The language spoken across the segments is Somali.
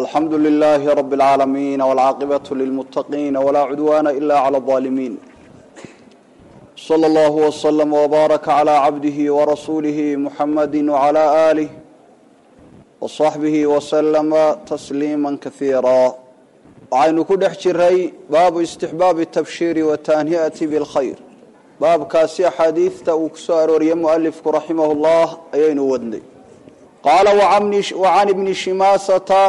alxamdu lilaahi rabi اlcaalamiin wاlcaaqibatu lilmuttaqiina walaa cudwaana ila clى اظaalimiin slى اllah wslm wbaaraka clى cabdihi warasuulihi muxamadi wclى aalih wصaxbihi wslama tasliima kaiira waxaynu ku dhex jiray baabu istixbaabi tabshiiri watahniyati bاlkhayr baabkaasi axaadiidta uu ku soo arooriyey mualifku raximah اllah ayaynu wadnay qaala wacan ibni shimaasata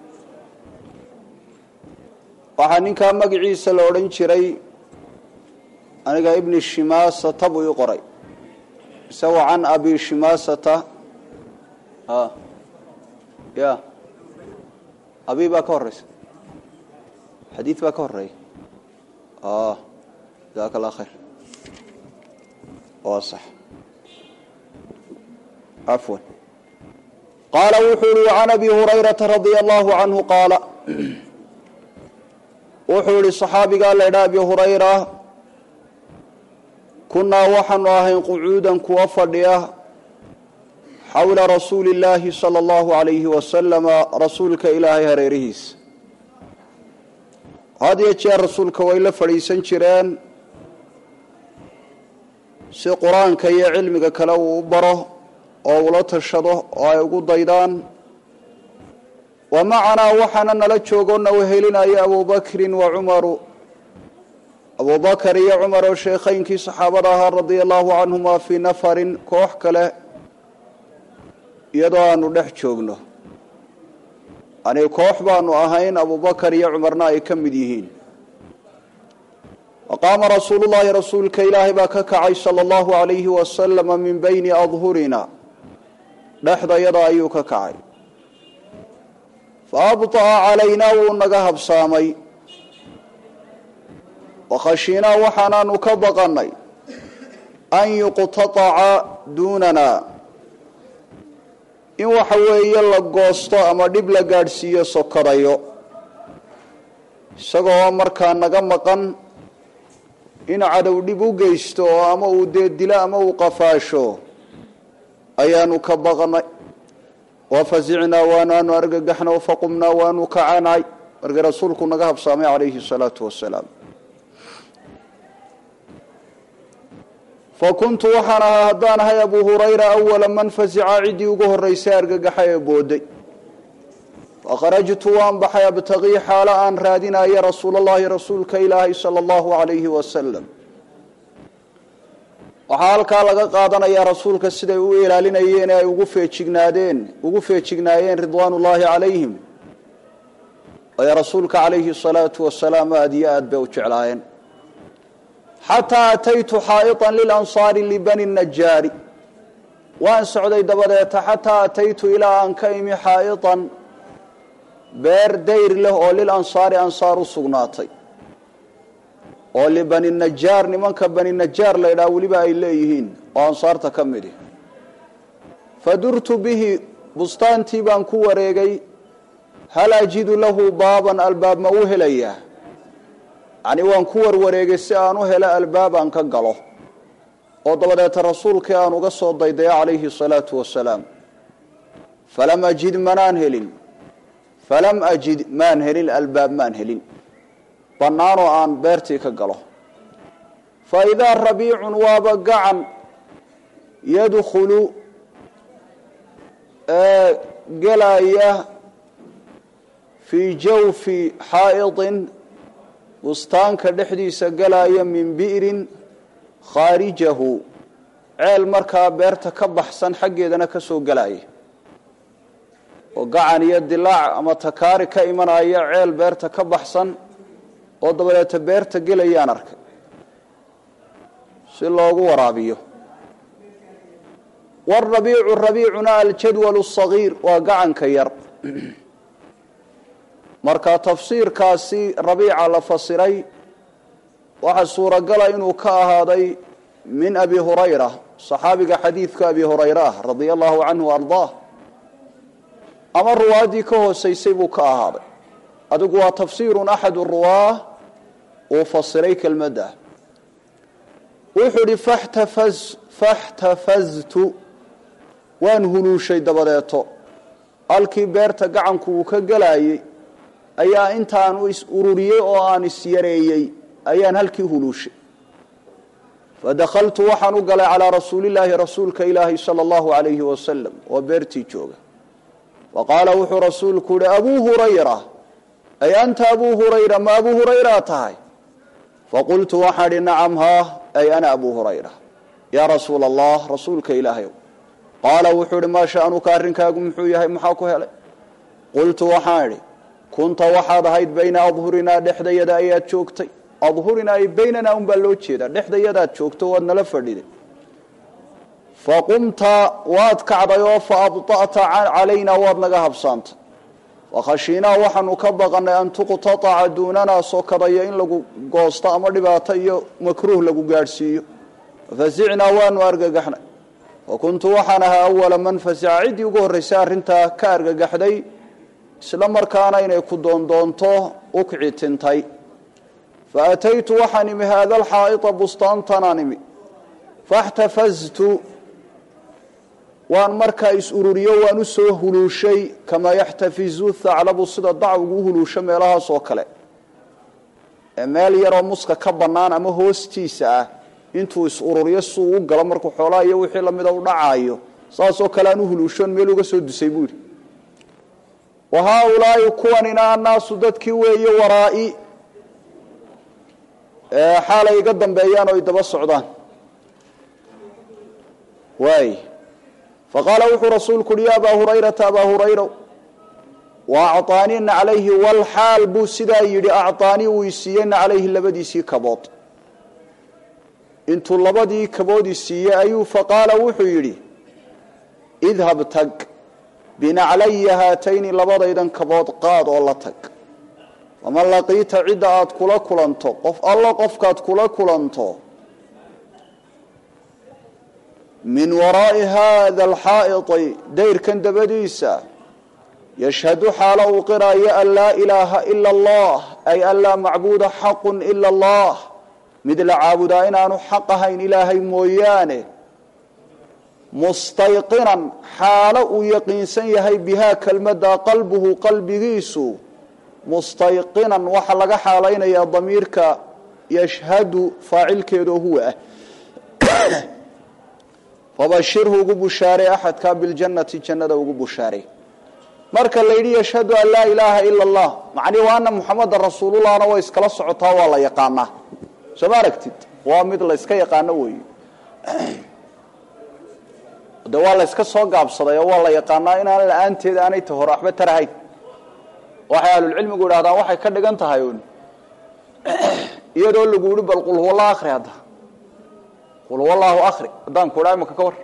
waxaa ninkaa magaciisa la odhan jiray aniga ibni shimaasata buu ii qoray mise wacan abi shimaasata ya abi baa ka horeysa xadiid baa ka horeeya jazaaka allah khayr waa sax cafwan qaala wuxuu yihi can abi hurayrata radia allahu canhu qaala wuxuu yihi صaxaabigaa la ydha abi hurayra kunaa waxaanu ahayn qucuudan kuwa fadhiya xawla rasuuli اllaahi salى اllahu alayhi wasalama rasuulka ilaahay hareerihiisa had iyo jeer rasuulka way la fadhiisan jireen si qur-aanka iyo cilmiga kale uu u baro oo ula tashado oo ay ugu daydaan wa macanaa waxaana nala joogona wehelinaya abubakrin wa cumaru abubakar iyo cumar oo sheekhaynkii saxaabada ahaa radia allahu canhuma fii nafarin koox kale iyadoo aanu dhex joogno yani koox baanu ahayn abubakar iyo cumarna ay ka mid yihiin waqaama rasuulu llahi rasuulka ilaahay baa ka kacay sala allahu alayhi wasalama min bayni adhurina dhexdayada ayuu ka kacay fa abطa'a calaynaa wuu naga habsaamay wakhashiinaa waxaanaanu ka baqanay an yuqtataca duunana in waxa weeye la goosto ama dhib la gaadhsiiyo sokadayo isagoo markaa naga maqan in cadow dhib u geysto oo ama uu dee dilo ama uu qafaasho ayaanu ka baqnay wafazicnaa waanaanu argagaxna faqumnaa waanu kacanay markii rasuulku naga habsaamay calayhi salaatu wasalaam fakuntu waxaan ahaa haddaan ahay abu hurayra awala man fazica ciddii ugu horeysay argagaxa ee booday fakharajtu waan baxay abtaqii xaalo aan raadinaya rasuul allahi rasuulka ilaahay sala allahu alayhi wasalam waxaa halkaa laga qaadanayaa rasuulka siday u ilaalinayeen ee ay ugu feejignaadeen ugu feejignaayeen ridwaan ullaahi calayhim ay rasuulka calayhi salaatu wasalaam aada iyo aad bay u jeclaayeen xataa ataytu xaa'iطan lilansaari libani najaari waan socday dabadeeta xataa ataytu ilaa aan ka imi xaa'iطan beer dayr leh oo lilansaari ansaar u sugnaatay oo libani najaar nimanka bani najaar la ydhaha weliba ay leeyihiin oo ansaarta ka midi fadurtu bihi bustaantii baan ku wareegay hal ajidu lahu baaban albaab ma u helayaa yacni waan ku warwareegay si aan u helo albaab aan ka galo oo dabadeeta rasuulkii aan uga soo daydayo calayhi salaatu wasalaam falam ajid manaan helin falam ajid maan helin albaab maan helin bannaanoo aan beertii ka galo fa idaa rabiicun waaba gacan yadkhulu ee gelaya fii jawfi xaa'iطin bustaanka dhexdiisa gelaya min bi'rin khaarijahu ceel markaa beerta ka baxsan xaggeedana ka soo gelaya oo gacan iyo dilaac ama takaari ka imanaya ceel beerta ka baxsan oo dabadeeta beerta gelayaan arkay si loogu waraabiyo warabiicu rabiicuna aljadwalu sagiir waa gacanka yar marka tafsiirkaasi rabiica la fasiray waxaa suuragala inuu ka ahaaday min abi hurayra saxaabiga xadiidka abi hurayra ah radia allahu canhu ardaah ama ruwaaddii ka hoosaysay buu ka ahaaday adigu waa tafsiirun axadu ruwaah uu fasiray kelmadda wuxuu idhi faxtafaz faxtafaztu waan huluushay dabadeeto halkii beerta gacanku uu ka gelayey ayaa intaanu is ururiyey oo aan isyareeyey ayaan halkii huluushay fadakaltu waxaan u galay calaa rasuulillaahi rasuulka ilaahi sala allahu alayhi wasalam oo beertii jooga faqaala wuxuu rasuulku yihi abuu hurayra ay anta abuu hurayra ma abuu hurayraa tahay faqultu waxaan idhi nacam haa ay ana abuu hurayra yaa rasuula allah rasuulka ilaahayow qaala wuxuu idhi maa sha'nuka arrinkaagu muxuu yahay maxaa ku helay qultu waxaan idhi kunta waxaad ahayd bayna adhurinaa dhexdayada ayaad joogtay adhurinaa ay baynanaa unbaa loo jeedaa dhexdayadaad joogto waad nala fadhiday faqumta waad kacday oo fa abطa'ta calaynaa waad naga habsaantay wakhashiinaa waxaanu ka baqanay an tuqtataca duunanaa sokadaya in lagu goosto ama dhibaato iyo makruuh lagu gaadhsiiyo fafasicnaa waanu argagaxnay wa kuntu waxaan ahaa awala man fasaca ciddii ugu horraysay arrintaa ka argagaxday isla markaana inay ku doondoonto ukci tintay fa ataytu waxaan imi haada alxaa'ita bustaantanaan imi faاxtafaztu waan markaa is ururiyo waan u soo huluushay kamaa yaxtafizu thaclabu sida dacwgu u huluusho meelahaas oo kale ee meel yaroo muska ka bannaan ama hoostiisa ah intuu is ururiyo suu u galo markuu xoolaha iyo wixii lamida u dhacaayo saasoo kale aan u huluushoon meel uga soo dusay buu yidhi wa haaulaai kuwanina annaasu dadkii weeye waraa'i xaalay iga dambeeyaan oo ay daba socdaan waay faqaala wuxuu rasuulku uhi ya abaa hurayrata abaa hurayra wa acطaanii naclayhi walxaal buu sidaa yidhi acطaanii uu isiiyey naclayhi labadiisii kabood intuu labadii kabood isiiyey ayuu faqaala wuxuu yidhi idhab tag binaclaya haatayni labadaydan kabood qaad oo la tag faman laqiita cidda aad kula kulanto qof allo qofkaad kula kulanto min waraa'i haada alxaa'iti dayrkan dabadiisa yashhadu xaalo uu qiraayo an laa ilaaha ila allah ay an laa macbuuda xaqun ila allah mid la caabudaa inaanu xaq ahayn ilaahay mooyaane mustayqinan xaalo uu yaqiinsan yahay bihaa kelmadda qalbuhu qalbigiisu mustayqinan waxaa laga xaalaynayaa damiirka yashhadu faacilkeedoo huwa ah fabashirhu ugu bushaaray axadkaa biljannati jannada ugu bushaaray marka la yidhi yashhadu an laa ilaaha ila allah macnii waa ana muxameda rasuulullahna way iskala socotaa waa la yaqaanaa soo ma aragtid waa mid la yska yaqaano weeye de waa la yska soo gaabsaday oo waa la yaqaanaa inaan la-aanteeda aanay ta hore waxba tarahayn waxay ahlulcilmigu idhahdaan waxay ka dhigan tahay un iyadoo lagu yihi bal qul huwallah akri hadda qul huwallaahu akri haddaan ku idhaa imaka ka war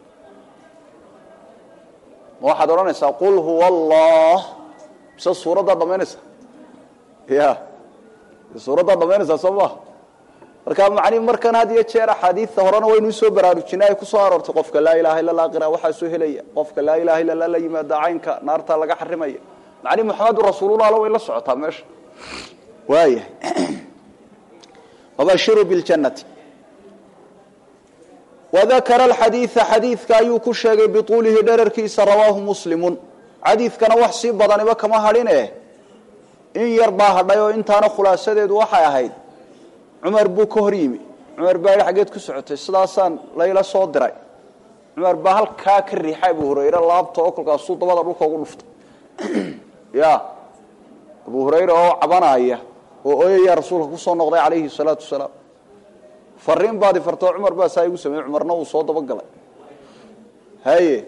ma waxaad odhanaysaa qul huwa allah mise suuraddaa dhamaynaysa ya suuraddaa dhamaynaysaa soo maha marka macni markan had iyo jeer axaadiidta horena waynu usoo baraarujinay ay kusoo aroortay qofka laa ilaha illa allah qira waxaa soo helaya qofka laa ilaha illa allah la yimaada caynka naartaa laga xarimaya macni muxamedun rasuulullah la way la socotaa meesha waayahay wabashiru biljannati wadakara alxadiida xadiidka ayuu ku sheegay bituulihi dherarkiisa rawaahu muslimun xadiidkana wax sii badaniba kama hadhine in yar baa hadhay oo intaana khulaasadeedu waxay ahayd cumar buu ka hor yimi cumar baa yidhi xaggeed ku socotay sidaasaan layla soo diray cumar baa halkaa ka riixay abu hurayre laabta oo kolkaasuu dabada dhulka ugu dhuftay ya abu hurayre oo cabanaya oo oyaya rasuulka kusoo noqday calayhi salaatu wasalaam fariin baad ifartoo cumar baa saa igu sameeyey cumarna uu soo dabagalay haye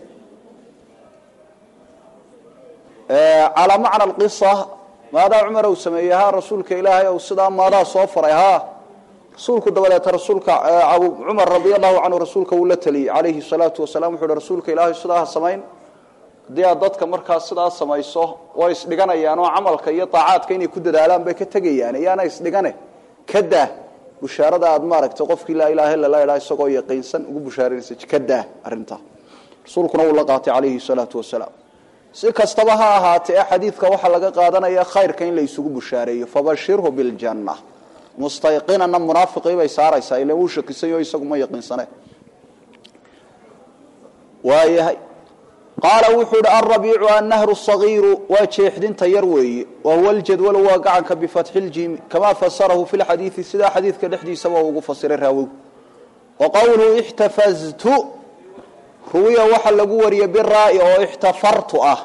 calaa macna alqisa maadaa cumar uu sameeyey ha rasuulka ilaahay ou sidaa maadaa soo faray ha rasuulku dabadeeta rasuulka cumar radi allahu canhu rasuulka wuu la teliyey calayhi salaatu wasalam wuxu uhi rasuulka ilaahay sidaa ha samayn haddii aad dadka markaas sidaa samayso way isdhiganayaan oo camalka iyo daacaadka inay ku dadaalaan bay ka tegayaan iyaana isdhigane ka daa bushaarada aad maaragtay qofkii laa ilaha illa la idhaha isagoo yaqiinsan ugu bushaaranaysa ka daa arrintaa rasuulkuna wuu la qaatay calayhi salaatu wasalaam si kastaba ha ahaatee xadiidka waxaa laga qaadanaya khayrka in la isugu bushaareeyo fabashirhu biljanna mustayqinana munaafiqii bay saaraysaa ila wuu shakisanyo isagu ma yaqiinsane waayahay qaala wuxuu ihi alrabiicu annahru sagiiru waa jeexdinta yar weeye wa huwa ljadwalu waa gacanka bifatxi ljiimi kamaa fasarahu fi lxadiidi sidaa xadiidka dhexdiisaba ugu fasiray raawigu wa qowluhu ixtafaztu ruwiya waxa lagu wariyey biraa'i oo ixtafartu ah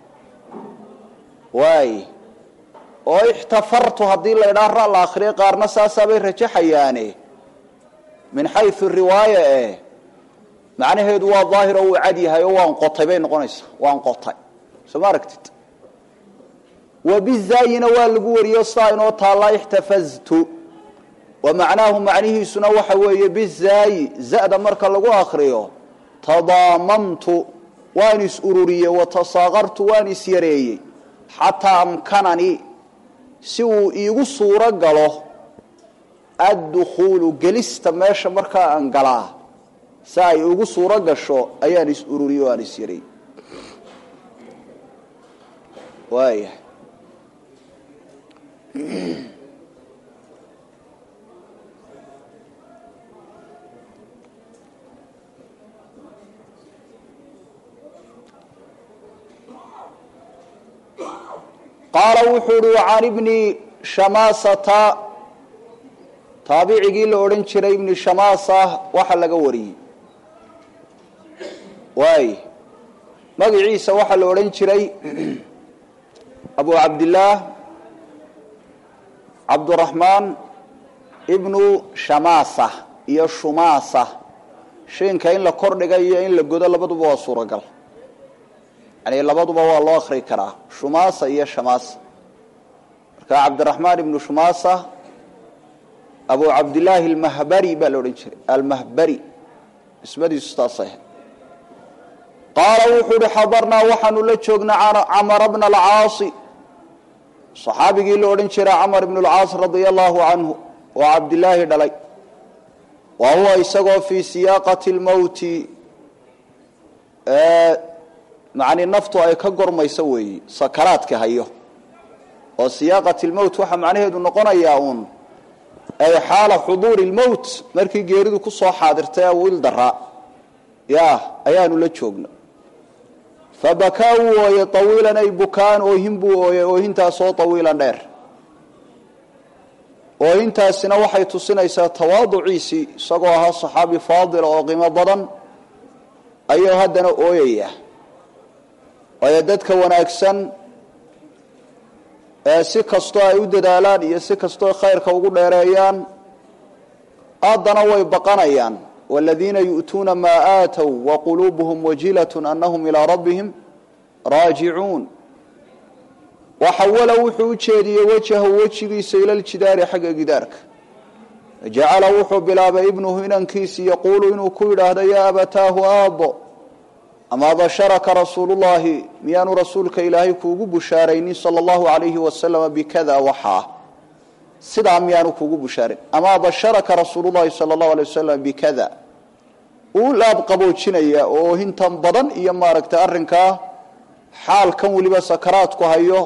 waay oo ixtafartu haddii la idhaa ra la akriyay qaarna saasaabay rajaxayaane min xayu riwaaya eh macnaheedu waa daahir oo uu cad yahay oo waan qotay bay noqonaysaa waan qotay soo ma aragtid wa bizaayina waa lagu wariyo saa inoo taallaa ixtafaztu wa macnaahu macnihiisuna waxa weeye bizaayi za'da marka lagu akriyo tadaamamtu waan is ururiyey wa tasaaqartu waan is yareeyey xataa amkananii si uu iigu suuro galo addukhuulu gelista meesha markaa aan galaa si ay ugu suuro gasho ayaan is ururiye o aan is yaray waaya qaala wuxuu uhi can ibni shamaasata taabicigii la odhan jiray ibni shamaasa waxa laga wariyey waay magaciisa waxaa la odhan jiray abu cabdillaah cabduraxmaan ibnu shamaasa iyo shumaasa shiinka in la kordhiga iyo in la godo labaduba waa suuragal yani labaduba waa loo akri karaa shumaasa iyo shamaasa marka cabdiraxmaan ibnu shumaasa abu cabdillaahi almahbari baa la odhan jiray almahbari ismadiisu taasay qaala wuxuu uhi xadarnaa waxaanu la joognaa camara bna alcaasi saxaabigii la odhan jiray camar ibnu alcaas radia allahu canhu oo cabdilaahi dhalay wa huwa isagoo fii siyaaqati lmowti macni naftu ay ka gormayso weeye sakaraadka hayo oo siyaaqat lmowt waxaa macnaheedu noqonayaa uun ay xaala xuduuri lmowt markii geeridu kusoo xaadirtay awil daraa ya ayaanu la joogna fabakaa wuu ooyey awiilan ay bukaan oohin buu ooyey oohintaasoo awiilan dheer oohintaasina waxay tusinaysaa tawaaduciisii isagoo ahaa saxaabi faadila oo qiimo badan ayuu haddana ooyaya waayo dadka wanaagsan ee si kastoo ay u dadaalaan iyo si kastoo khayrka ugu dheereeyaan haddana way baqanayaan wاladiina yu'tuuna maa aatow waquluubuhum wajilat anahum ilaa rabbihim raajicuun waxawala wuxuu u jeediyey wajhahu wejigiisa ila ljidaari xagga gidaarka jacala wuxuu bilaabay ibnuhu inankiisi yaquulu inuu ku yidhaahdo yaa abataahu aabo amaa basharaka rasuulu llahi miyaanu rasuulka ilaahay kuugu bushaaraynin sala allahu alayhi wasalama bikada waxaa sidaa miyaanu kuugu bushaaran amaa basharaka rasuulu llahi sala allahu alay wasalam bikada uu laab qaboojinaya oo hintan badan iyo maaragtay arrinkaa xaalkan weliba sakaraadku hayo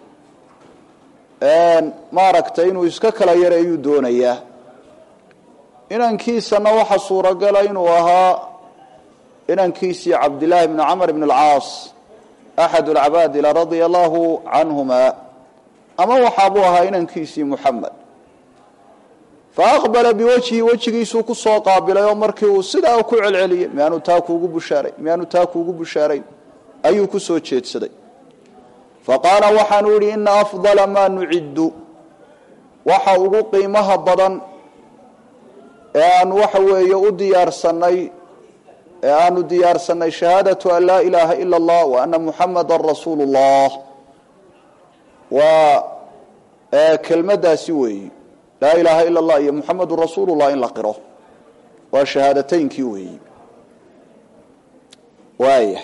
maaragtay inuu iska kala yareeyuu doonayaa inankiisana waxa suuragala inuu ahaa inankiisii cabdillaahi bni camr bn alcaas axad alcabaadila radia allahu canhuma ama waxaabuu ahaa inankiisii muxamed faaqbala biwajhi wejigiisuu kusoo qaabilay oo markii uu sidaa ku celceliyey miyaanu taa kuugu bushaaray miyaanu taa kuugu bushaarayn ayuu kusoo jeedsaday faqaala waxaanu idhi ina afdala maa nuciddu waxa ugu qiimaha badan ee aanu waxa weeye u diyaarsanay ee aanu diyaarsanay shahaadatu an laa ilaaha ila allah wa ana muxamada rasuulu llah waa kelmadaasi weeyi laa ilaaha ila allah iyo muxamadu rasuulu llah in la qiro waa shahaadateynkii weeyi waaya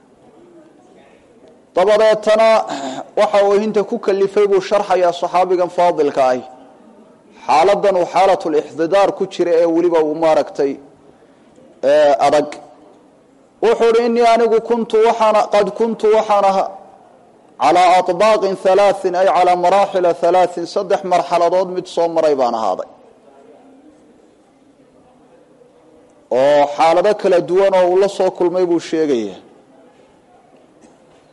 dabadeetana waxa uu hinta ku kalifay buu sharxayaa saxaabigan faadilka ah xaaladan uu xaalatulixdidaar ku jira ee weliba uu maaragtay adag wuxuu uhi inii anigu kuntu waxaan qad kuntu waxaan ahaa calaa aطbaaqin halaaثin ay calaa maraaxila halaaثin saddex marxaladood mid soo maray baan ahaaday oo xaalado kala duwan oo uu la soo kulmay buu sheegaya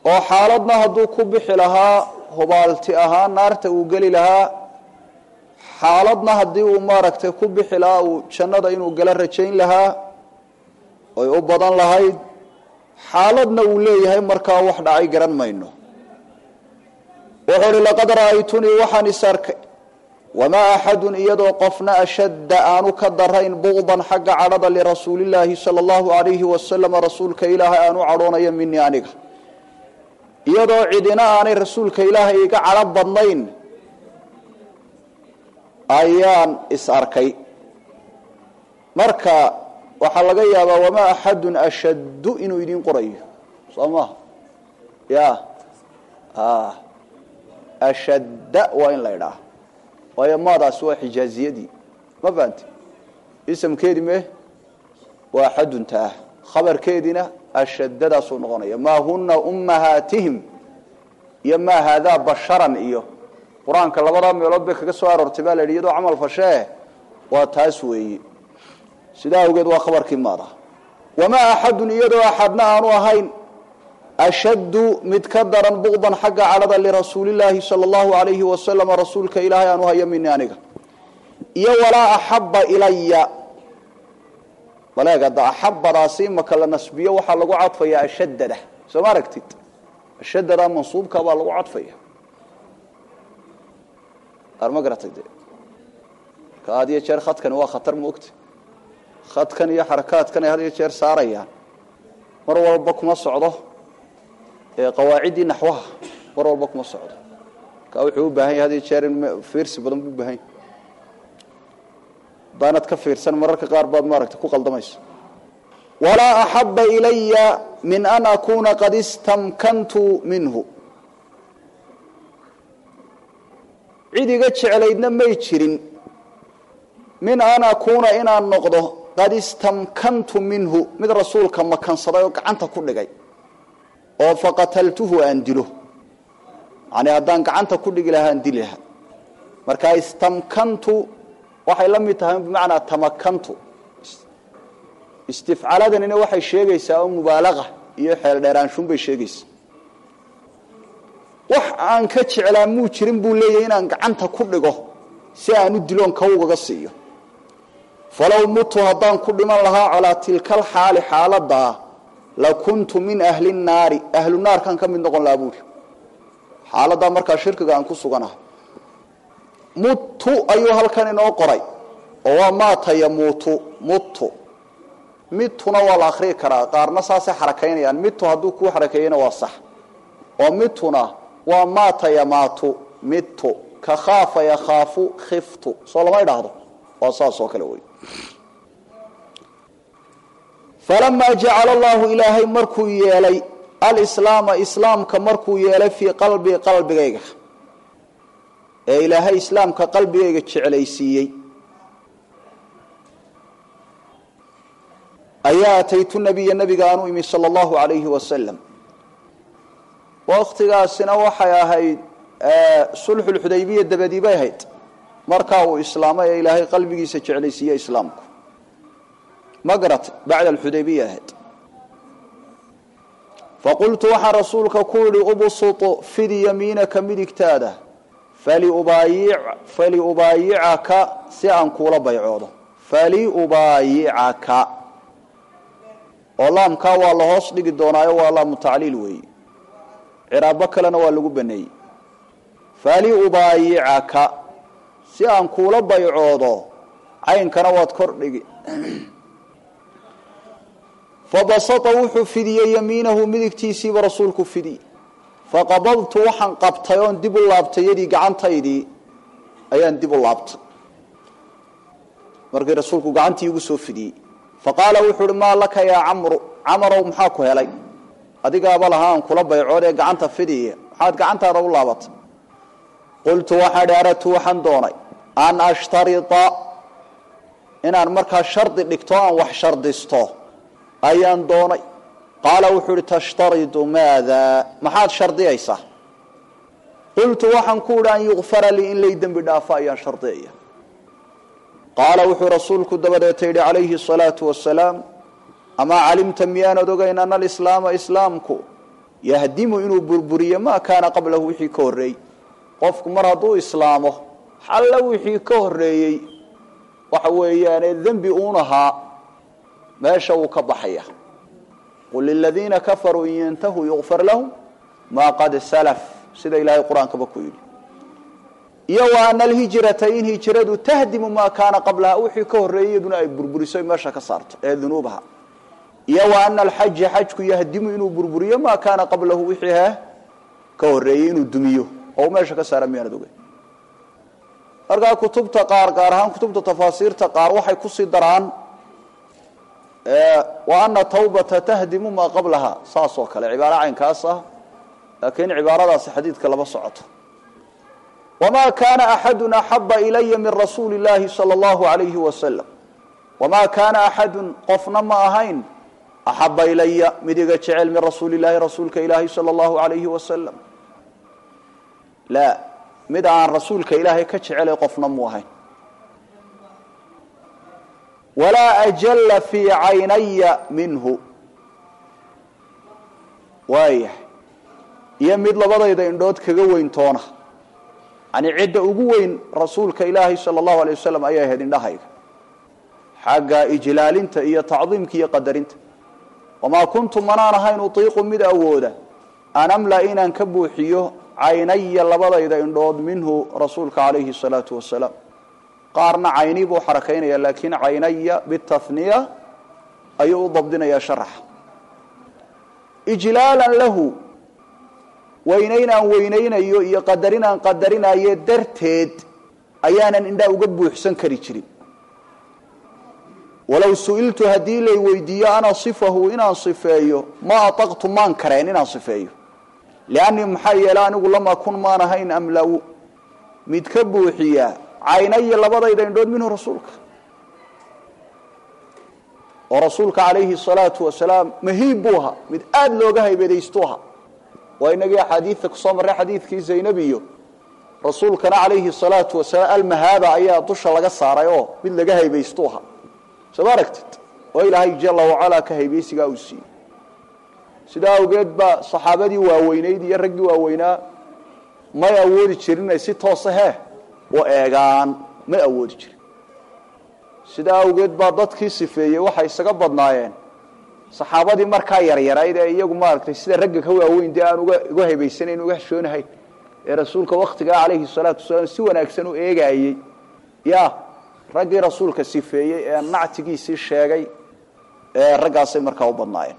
oo xaaladna hadduu ku bixi lahaa hubaalti ahaan naarta uu geli lahaa xaaladna haddii uu maaragtay ku bixi lahaa uu jannada inuu gala rajayn lahaa oy u badan lahayd xaaladna uu leeyahay markaa wax dhacay garan mayno wuxuu uhi laqad ra'aytunii waxaan is arkay wamaa axadun iyadoo qofna ashadda aanu ka darayn buqdan xagga cadhada lirasuulillaahi sala allahu alayhi wasalama rasuulka ilaahay aanu cadhoonayo minii aniga iyadoo cidina aanay rasuulka ilaahay iga cadho badnayn ayaan is arkay marka waxaa laga yaabaa wamaa axadun ashaddu inuu idiin qorayo soo maha ya ashadda waa in la idhaah waayo maadaasi waa xijaaziyadii ma fahanti isamkeedii me waa axadunta ah khabarkeediina ashaddadaasuu noqonaya maa huna ummahaatihim iyo maa haadaa basharan iyo qur-aanka labadaa meelood bay kaga soo aroortay baa la yidhi iyadoo camal fashee waa taas weeye sidaa awgeed waa khabarkii maada wamaa axadun iyadoo axadna aanu ahayn ashaddu mid ka daran buqdan xagga cadhada lirasuulillaahi sala allahu alayhi wasalama rasuulka ilaahay aanu hayo mini aniga iyo walaa axabba ilaya baleegada axabadaasi imaka la nasbiyo waxaa lagu cadfayaa ashaddada soo ma aragtid ashaddada mansuubka baa lagu cadfaya ma garatay de ka had iyo jeer khadkani waa khatar maogta khadkan iyo xarakaadkan ay had iyo jeer saarayaan mar walba kuma socdo qawaaciddii naxwaha mar walba kuma socdo ka wuxuu u baahan yahay had iyo jeer in fiirsi badan buu ubahan yahy hadaanad ka fiirsan mararka qaar baad maaragtay ku qaldamayso walaa axaba ilaya min an akuna qad istamkantu minhu cid iga jeclaydna may jirin min an akuuna inaan noqdo qad istamkantu minhu mid rasuulka makansaday oo gacanta ku dhigay oo faqataltuhu aan dilo yani haddaan gacanta ku dhigi lahaa aan dili lahaa marka istamkantu waxay la mid tahay bimacnaa tamakantu istifcaaladanina waxay sheegaysaa oo mubaalaqa iyo xeel dheeraanshun bay sheegaysaa wax aan ka jeclaa muu jirin buu leeyahay inaan gacanta ku dhigo si aan u diloon kawgaga siiyo falow mutu haddaan ku dhiman lahaa calaa tilkal xaali xaaladaa la kuntu min ahli naari ahlu naarkaan ka mid noqon lahaa buuri xaaladaa markaa shirkiga aan ku suganahay mutu ayuu halkan inoo qoray oo waa maata yamuutu mutu mituna waa la akrii karaa qaarna saasay xarakaynayaan mitu hadduu kuu xarakeeyena waa sax oo mituna waa maata yamaatu mitu ka khaafa yakhaafu khiftu soo lama idhaahdo waa saas oo kale wey falamaa jacala allahu ilaahay markuu yeelay alislaama islaamka markuu yeelay fii qalbii qalbigayga ee ilaahay islaamka qalbigayga jeclaysiiyey ayaa ataytu nabiya nabiga aan u imi sala allahu alayhi wasalam waktigaasina waxay ahayd sulxulxudaybiya dabadii bay ahayd markaa uu islaamay ee ilaahay qalbigiisa jeclaysiiye islaamku ma garat bacda alxudaybiya ahayd faqultu waxaan rasuulka ku idhi ubsutu fidi yamiinaka midigtaada faliubaayicaka si aan kuula baycoodo faliubaayicaka oo laamkaa waa la hoos dhigi doonaayo waa laamu tacliil weeye ciraabo kalena waa lagu baneeyey faliubaayicaka si aan kuula baycoodo caynkana waad kor dhigi fabasata wuxuu fidiyey yamiinahu midigtiisiiba rasuulku fidiyey faqabadtu waxaan qabtay oon dib u laabtay yadii gacantaydii ayaan dib u laabtay markii rasuulku gacantii igu soo fidiyey faqaala wuxuu uhi maa laka yaa camru camarow maxaa ku helay adigaaba lahaa aan kula baycood ee gacanta fidiya maxaad gacantaada u laabatay qultu waxaan idhi aradtu waxaan doonay an ashtarita inaan markaa shardi dhigto aan wax shardisto ayaan doonay qaala wuxuu ihi tashtaridu maada maxaad shardiyaysaa qultu waxaan ku idhi an yukfara lii in lay dembi dhaafo ayaan shardiyaya qaala wuxuu rasuulku dabadeeta yidhi calayhi asalaatu wasalaam amaa calimta miyaanad ogeyn ana alislaama islaamku yahdimu inuu burburiyo maa kaana qablahu wixii ka horreeyey qofku mar hadduu islaamo xalla wixii ka horreeyey waxa weeyaane dembi uun ahaa meesha wuu ka baxaya qul liladiina kafaruu in yantahuu yukfar lahum maa qad salaf sida ilaahay qur-aankaba ku yidhi iyo wa ana alhijrata in hijradu tahdimu maa kaana qablaha wixii ka horreeyey iyaduna ay burburiso meesha ka saarto ee dunuubaha iyo wa ana alxaja xajku yahdimu inuu burburiyo maa kaana qablahu wixii he ka horreeyey inuu dumiyo oo meesha ka saara miyaanad ogeyn markaa kutubta qaar gaar ahaan kutubta tafaasiirta qaar waxay kusii daraan wa ana tawbata tahdimu maa qablaha saas oo kale cibaaro caynkaas ah laakiin cibaaradaasi xadiidka lama socoto wamaa kaana axadun axaba ilaya min rasuuli llaahi sala allahu alayhi wasalam wamaa kaana axadun qofna ma ahayn axaba ilaya mid iga jecel min rasuuli llahi rasuulka ilaahi sala allahu alayhi wasalam la mid aan rasuulka ilaahay ka jecelay qofna mu ahayn walaa ajalla fii caynaya minhu waayahay iyo mid labadayda indhood kaga weyn toona yani cidda ugu weyn rasuulka ilaahay sala allahu alay wasalam ayay ahayd indhahayga xagga ijlaalinta iyo tacdiimka iyo qadarinta wamaa kuntu manaan ahayn utiiqu mid awooda an amla inaan ka buuxiyo caynaya labadayda indhood minhu rasuulka calayhi salaatu wasalaam qaarna cayni buu xarakaynaya laakiin caynaya bitahniya ayuu u dabdinayaa sharaxa ijlaalan lahu weynayn aan weynaynayo iyo qadarin aan qadarinayo darteed ayaanan indhaa uga buuxsan kari jirin walow su-iltu haddii lay weydiiyo ana sifahu inaan sifeeyo ma ataqtu maan kareen inaan sifeeyo liannii maxaa yeele anigu lama kun maan ahayn amlaw mid ka buuxiya caynaya labadayda indhood minhu rasuulka oo rasuulka calayhi salaatu wasalaam mahiib buu ahaa mid aada looga haybadaystu ahaa waa inagii axaadiidta kusoo marray xadiidkii zaynab iyo rasuulkana calayhi salaatu wasalaam almahaaba ayaa dusha laga saaray oo mid laga haybaystu ahaa soo ma aragtid oo ilaahay jala wacalaa ka haybaysigaa uu siiyey sidaa awgeed baa saxaabadii waaweynayd iyo raggii waaweynaa may awoodi jirin inay si toosa hee u eegaan may awoodi jirin sidaa awgeed baa dadkii sifeeyey waxay isaga badnaayeen saxaabadii markaa yaryarayd ee iyagu maaragtay sida ragga ka waaweyn dee aan uga uga haybaysanayn uga xishoonahayn ee rasuulka waktigaa calayhi salaatu wasalaam si wanaagsan u eegaayey ya raggii rasuulka sifeeyey ee nactigiisii sheegay ee raggaasay markaa u badnaayeen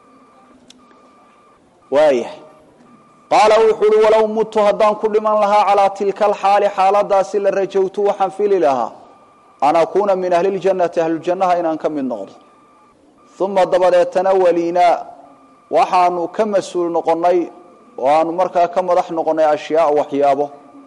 waayahay qaala wuxuu uhi walow mutu haddaan ku dhiman lahaa calaa tilka alxaali xaaladaasi la rajowtu waxaan fili lahaa an akuuna min ahli ljannati ahlujannaha inaan ka mid noqdo uma dabadeetana waliinaa waxaanu ka mas-uul noqonnay oo aanu markaa ka madax noqonnay ashyaaa waxyaabo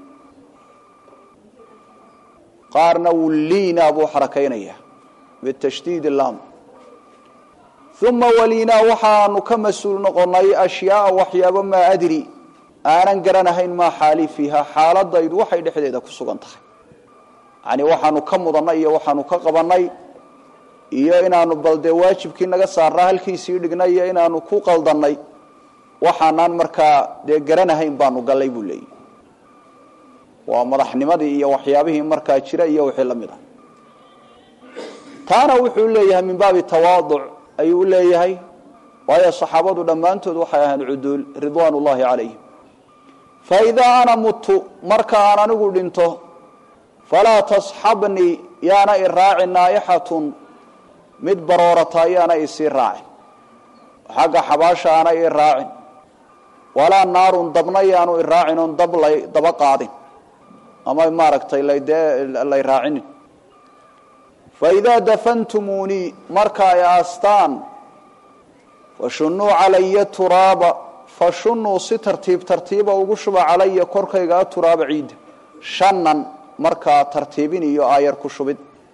qaarna wulliina buu xarakaynaya bitashdiid lam uma waliinaa waxaanu ka mas-uul noqonnay ashyaaa waxyaabo maa adri aanan garanahayn maa xaali fiiha xaaladaydu waxay dhexdeeda ku sugan tahay yani waxaanu ka mudannay iyo waxaanu ka qabannay iyo inaanu bal dee waajibkii naga saarnaa halkiisii dhignay iyo inaanu ku qaldannay waxaanaan markaa dee garanahayn baanu gallay buu leeyahy waa madaxnimadii iyo waxyaabihii markaa jira iyo wixii la mid ah taana wuxuu leeyahay min baabi tawaaduc ayuu leeyahay waayo saxaabadu dhammaantood waxay ahayn cuduul ridwaan ullahi calayhim fa idaa ana mutu marka aan anigu dhinto falaa tasxabnii yaana i raacin naaixatun mid baroorata yaana isii raacin xagga xabaasha aana ii raacin walaa naarun dabna yaanu i raacin oon dab lay daba qaadin ama maaragtay ladee lay raacinin faidaa dafantumuunii marka ay aastaan fashunuu calaya turaaba fashunuu si tartiib tartiiba ugu shuba calaya korkaygaa turaaba ciidda shanan markaa tartiibin iyo aayar ku shubid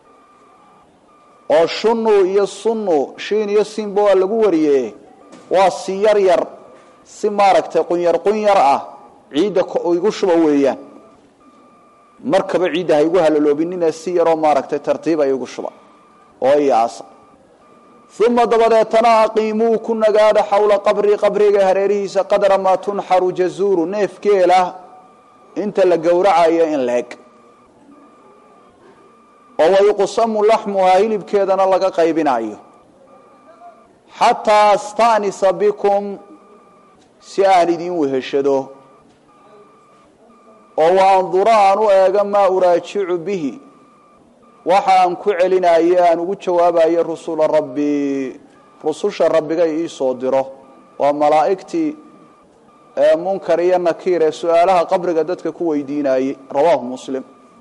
oo shunuu iyo sunu shiin iyo siinba waa lagu wariye waa si yar yar si maaragtay qunyar qunyar ah ciidda igu shuba weeyaan markaba ciidda ha igu halaloobinina si yaroo maaragtay tartiib ay igu shuba oo iyaasa uma dabadeetana aqiimuu ku nagaada xowla qabri qabriga hareerihiisa qadra maa tunxaru jazuuru neefgeela inta la gowracayo in leeg oo wayuqsamu laxmuhaa hilibkeedana laga qaybinayo xataa astanisa bikum si aan idin weheshado oo wa andura aan u eego maa uraajicu bihi waxa aan ku celinayo aan ugu jawaabayo rusula rabbi rususha rabbigay iisoo diro waa malaa'igtii munkar iyo nakiir ee su-aalaha qabriga dadka ku weydiinayey rawaahu muslim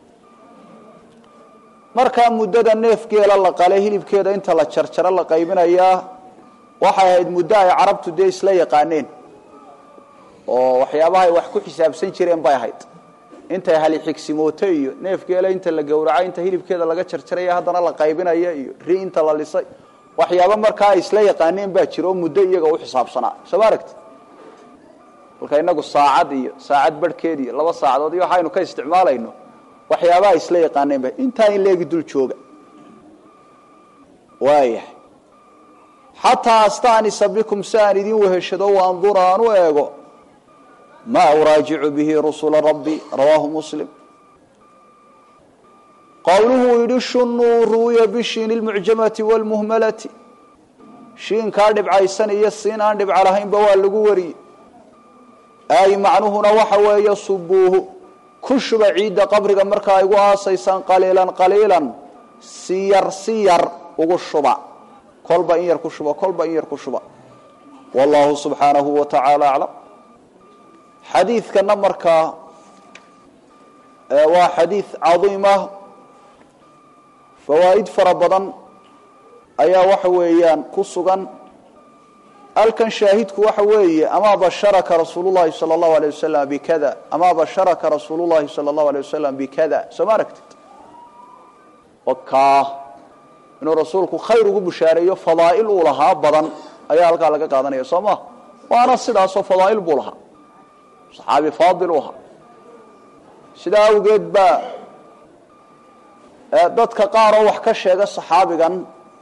markaa muddada neefgeela la qale hilibkeeda inta la jarjaro la qaybinayaa waxay ahayd muddo ay carabtu dee isla yaqaaneen oo waxyaabaha ay wax ku xisaabsan jireen bay ahayd intay hali xigsimooto iyo neefgeela inta la gowracay inta hilibkeeda laga jarjaraya haddana la qaybinaya iyo ri inta la lisay waxyaaba markaa ay isla yaqaaneen baa jira oo muddo iyaga u xisaabsanaa soo ma aragti halka inagu saacad iyo saacad barhkeed iyo laba saacadood iyo waxaynu ka isticmaalayno waxyaabaha ay isla yaqaaneen ba intaa in leegi dul jooga waayahay xataa astanisa bikum si aan idin weheshado waandura aan u eego ma uraajicu bihi rusula rabbi rawaahu muslim qowluhu yidhi shunuu ruwiya bishiini lmucjamati wlmuhmalati shiinkaa dhibcaysan iyo siin aan dhibco lahaynba waa lagu wariyey ay macnuhuna waxa weeye subuuhu ku shuba ciidda qabriga markaa igu aasaysaan qaliilan qaliilan si yar si yar ugu shuba kolba in yar ku shuba kolba in yar ku shuba wallahu subxaanahu wa tacaala aclam xadiidkana markaa waa xadiid cadiimah fawaa'id fara badan ayaa waxa weeyaan ku sugan halkan shaahidku waxa weeye amaa basharaka rasuulu llahi sala allahu alay wasalam bikada amaa basharaka rasuulu llahi sala allahu alay wasalam bikada soo ma aragtid wakaa inuu rasuulku khayr ugu bushaareeyo fadaa'il uu lahaa badan ayaa halkaa laga qaadanaya soo ma waana sidaasoo fadaa'il buu lahaa saxaabi faadil u ahaa sidaa awgeed baa dadka qaar oo wax ka sheega saxaabigan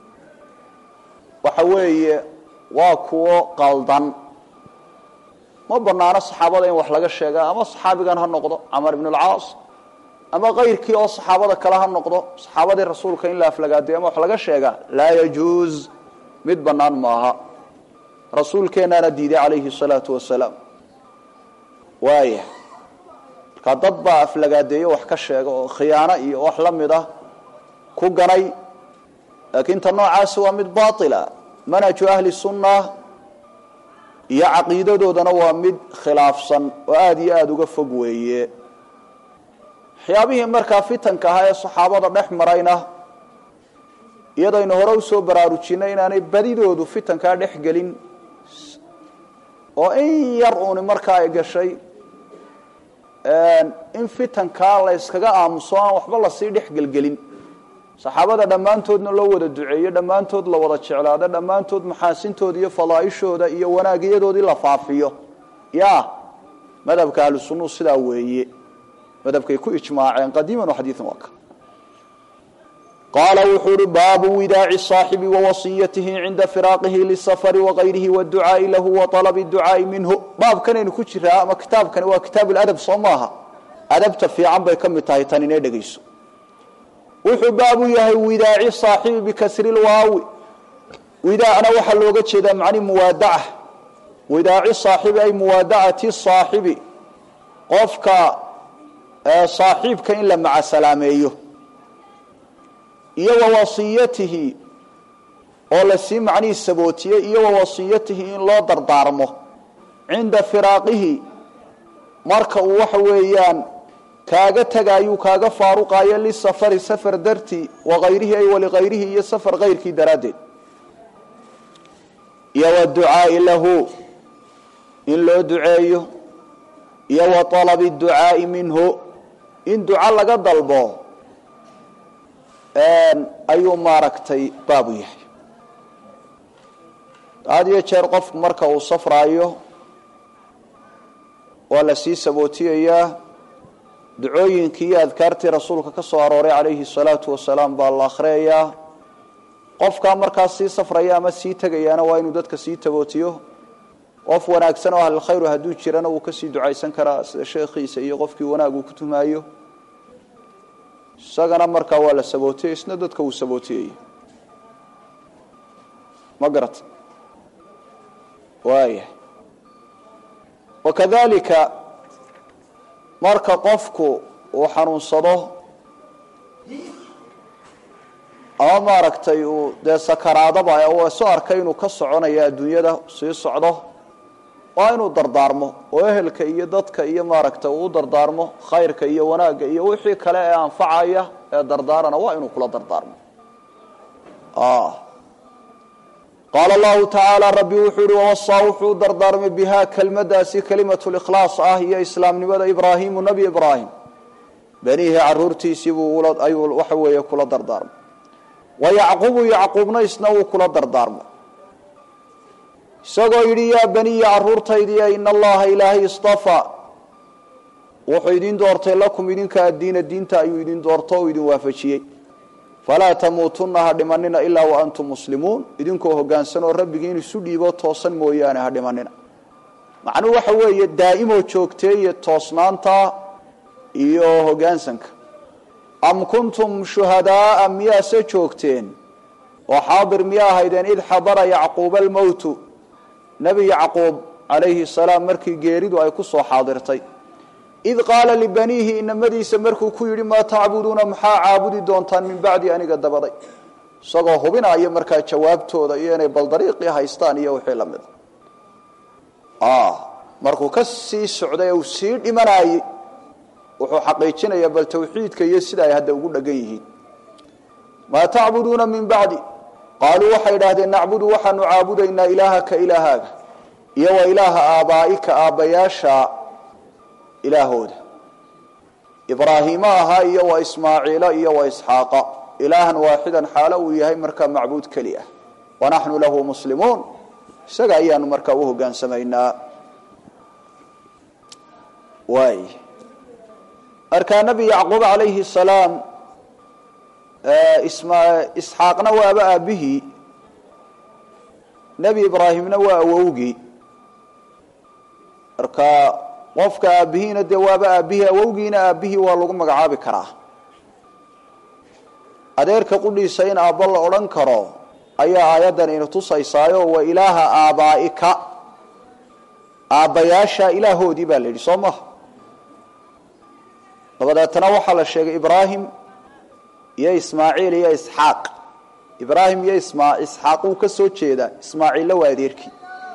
waxa weeye waa kuwo qaldan ma banaano saxaabada in wax laga sheega ama saxaabigan ha noqdo camar ibn alcaas ama kayrkii oo saxaabada kale ha noqdo saxaabadii rasuulka in la aflagaadiyo ama wax laga sheega laa yajuuz mid banaan maaha rasuulkeenaana diiday calayhi salaatu wasalaam waaya markaa dad baa aflagaadeeyo wax ka sheega oo khiyaano iyo wax la mid ah ku ganay laakiin ta noocaasi waa mid baila manhaju ahli sunna iyo caqiidadoodana waa mid khilaafsan oo aada iyo aada uga fog weeye waxyaabihii markaa fitanka ahaa ee saxaabada dhex marayna iyadaynu hore usoo baraarujinay inaanay badidoodu fitankaa dhex gelin oo in yar uuni markaa ay gashay in fitankaa la yskaga aamuso aan waxba lasii dhex gelgelin saxaabada dhammaantoodna loo wada duceeyo dhammaantood la wada jeclaado dhammaantood maxaasintooda iyo fadaaishooda iyo wanaagyadoodii la faafiyo ya madhabka ahlu sunuu sidaa weeye madhabkay ku ijmaaceen qadiiman wa xadiian waa ka qaala wuxuu uhi baabu widaaci صaaxibi wawasiyatihi cinda firaaqihi lisafari wagayrihi wاducaai lahu waalabi ducaai minhu baabkanaynu ku jiraa ama kitaabkani waa kitaab ladab soo maaha adabta fiican bay ka mid tahay tan inay dhegayso wuxuu baabu yahay widaaci صaaxibi bikasri lwaawi widaacna waxaa looga jeedaa macni muwaadaca widaaci صaaxibi ay muwaadacati صaaxibi qofka saaxiibka in la macasalaameeyo iyo wa wasiyatihi oo lasii macnihii sabootiyey iyo wa wasiyatihi in loo dardaarmo cinda firaaqihi marka uu waxa weeyaan kaaga tagaayuu kaaga faaruqaayo lisafari safar dartii wakayrihi ay walikayrihi iyo safar kayrkii daraaddeed iyo waducaai lahu in loo duceeyo iyo wa alabi ducaai minhu in duco laga dalbo ayuu maaragtay baabu yahay had iyo jeer qofku marka uu safraayo waa la sii sabootiyayaa ducooyinkii iyo adkaartii rasuulka ka soo arooray calayhi salaatu wasalaam baa la akhriyayaa qofkaa markaas sii safraya ama sii tegayaana waa inuu dadka sii tabootiyo qof wanaagsan oo ahlilkhayru hadduu jirana wuu kasii ducaysan karaa sida sheekhiisa iyo qofkii wanaag uu ku tumaayo isagana markaa waa la sabootiyey isna dadka uu sabootiyey ma garata waaya wakadalika marka qofku uu xanuunsado ama maaragtay uu dee sakaraadaba uu isu arkay inuu ka soconayo adduunyada sii socdo waa inuu dardaarmo oo ehelka iyo dadka iyo maaragtay uu u dardaarmo khayrka iyo wanaagga iyo wixii kale ee anfacaya ee dardaarana waa inuu kula dardaarmo qaala allahu tacaala rabbi wuxuu yihi wawasaa wuxuu dardaarmay bihaa kelmadaasi kelimatu likhlaas ah iyo islaamnimada ibraahimu nebi ibraahim benihi caruurtiisiibuu ayuu waxa weeye kula dardaarmay wa yacqubu yacquubna isna wuu kula dardaarmay isagoo yidhi yaa beniya caruurtaydiya ina allaha ilaahay istafaa wuxuu idin doortay lakum idinka addiina diinta ayuu idin doorto o idin waafajiyey falaa tamuutunna ha dhimanina ilaa wa antum muslimuun idinkoo hoggaansan oo rabbigiin isu dhiibo toosan mooyaane ha dhimanina macnuhu waxa weeye daa'imoo joogteeye toosnaanta iyo hoggaansanka am kuntum shuhadaaa miyaase joogteen oo xaadir miya ahaydeen id xadara yacquuba almowtu nebi yacquub calayhi salaam markii geeridu ay ku soo xaadirtay id qaala libaniihi inamadiisa markuu ku yidhi maa tacbuduuna maxaa caabudi doontaan min bacdi aniga dabaday isagoo hubinaya markaa jawaabtooda iyo inay bal dariiqii haystaan iyo wixii la mida markuu ka sii socday uu sii dhimanayey wuxuu xaqiijinayaa bal tawxiidka iyo sida ay hadda ugu dhegan yihiin maa tacbuduuna min bacdi qaaluu waxay idhaahdeen nacbudu waxaanu caabudaynaa ilaahaka ilaahaaga iyo wa ilaaha aabaa'ika aabbayaasha ilaahooda ibraahiima ahaa iyo wa ismaaciila iyo wa isxaaqa ilaahan waaxidan xaalo uu yahay markaa macbuud keli ah wanaxnu lahu muslimuun isaga ayaanu markaa u hogaansamaynaa waay markaa nebi yacquub calayhi salaam isxaaqna waaba aabbihii nebi ibraahimna waa awowgii marka qofka aabbihiina dee waaba aabbihii awowgiina aabbihii waa lagu magacaabi karaa adeerka qudhiisa in aabbo la odhan karo ayaa aayaddan ina tusaysaayo wa ilaaha aabaa'ika aabbayaasha ilaahoodii baa la yidhi soo maha dabadeetana waxaa la sheegay ibraahim iyo ismaaciil iyo isxaaq ibraahim iyo isma isxaaq wuu ka soo jeedaa ismaaciilla waa adeerkii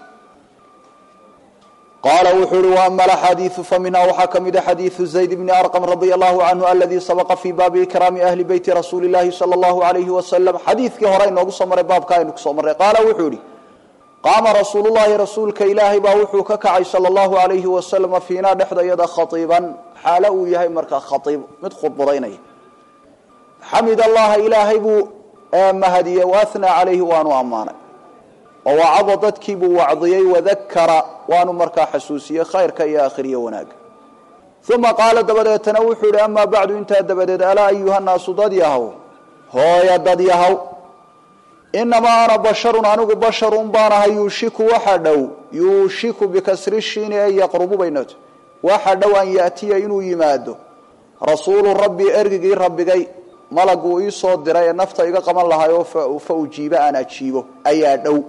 qaala wuxuu uhi waama alaxaadiiu faminha waxaa ka mida xadiidu zayd bni arqam radia allahu canhu aladii sabaqa fii baabi ikraami ahli beyti rasuuli llahi sala allahu alayhi wasalam xadiidkii hore inoogu soo maray baabka aynu kusoo marray qaala wuxuu ihi qaama rasuulu llahi rasuulka ilaahay baa wuxuu ka kacay sala allahu alayhi wasalama fiinaa dhexdayada khaiiban xaalo uu yahay markaa khaiib mid khudbadaynaya xamid allaha ilaahay buu mahadiyey waathnaa calayhi waanu ammaanay oo wacado dadkiibuu wacdiyey wadakara waanu markaa xasuusiyey khayrka iyo akhriyo wanaaga uma qaala dabadeetana wuxuu ihi amaa bacdu intaa dabadeed alaa ayuhannaasu dad yahow hooya dad yahow inamaa ana basharun anigu basharun baanahay yuushiku waxa dhow yuushiku bikasri shiini ay yaqrubu baynat waxa dhow an yaatiya inuu yimaado rasuulu rabbi ergigii rabbigay malaguu ii soo diray ee nafta iga qaban lahay oo fa ujiiba aan ajiibo ayaa dhow